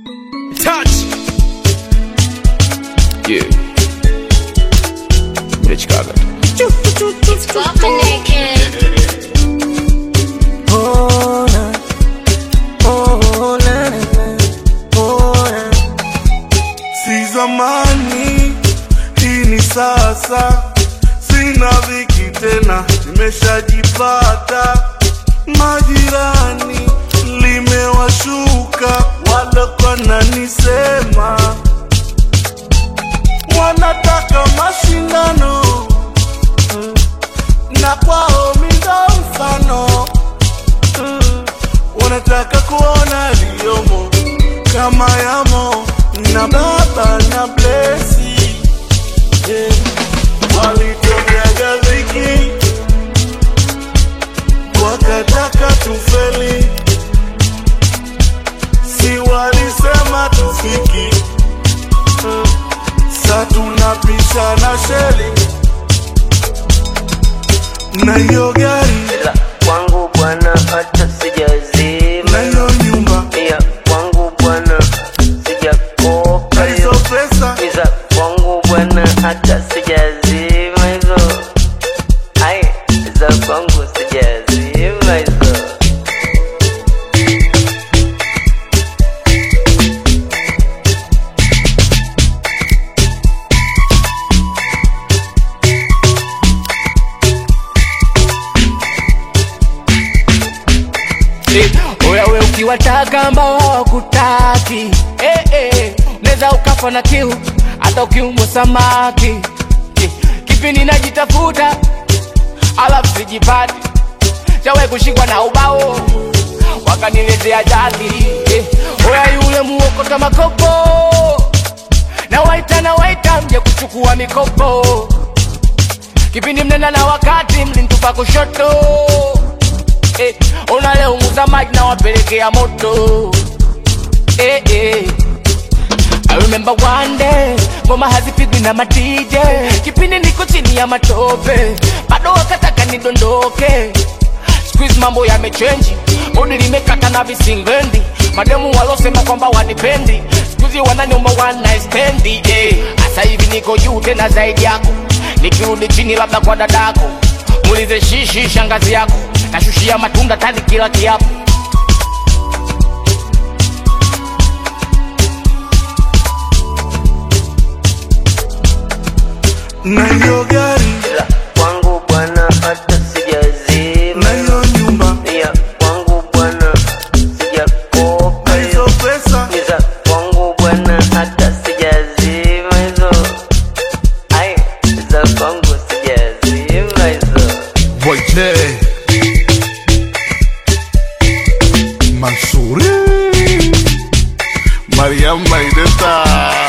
Touch. Yeah. Rich Gaga. It's poppin' naked. Oh, na. Oh, na, na, na. Oh, na. si zamani, hii ni sasa. Sina viki tena, nimeshajipata. Majirani limewashuka, walikuwa nanisema wanataka mashindano na kwao mindo mfano wanataka kuona liyomo kama yamo na baba na blesi yeah. walitokeaga dhiki wakataka tufeli si walisema tufiki sa tunapisha na sheli na hiyo gari ila kwangu bwana hata sijazima na hiyo nyumba ya kwangu bwana sijakopa na hizo hiyo pesa iza kwangu bwana hata sijazima hizo ai za kwangu sijazima hizo Eh, Oya we ukiwataka ambao hawakutaki eh, eh, unaweza ukafa na kiu hata ukiumwa samaki eh, kipi ninajitafuta alafu sijipati chawe kushikwa na ubao wakaniletea jaki eh, oya yule muokota makopo na waita na waita mje kuchukua mikopo kipindi mnenda na wakati mlintupa kushoto eh, ona leo muza maji na wapelekea moto eh, eh. I remember one day ngoma hazipigwi na matije kipindi niko chini ya matope bado wakataka nidondoke squeeze mambo yamechenji bodi limekata na visingendi mademu walosema kwamba wanipendi skuzi wananiomba one night stand eh. Asa hivi niko juu tena zaidi yako nikirudi chini labda kwa dadako muulize shishi shangazi yako nashushia matunda tani kila kiapo na hiyo gari ila kwangu bwana hata sijazima na hiyo nyumba ya kwangu bwana sijakopa na hizo hiyo pesa iza kwangu bwana hata sijazima hizo ai za kwangu sijazima hizo Voite Mansuri Mariam Maideta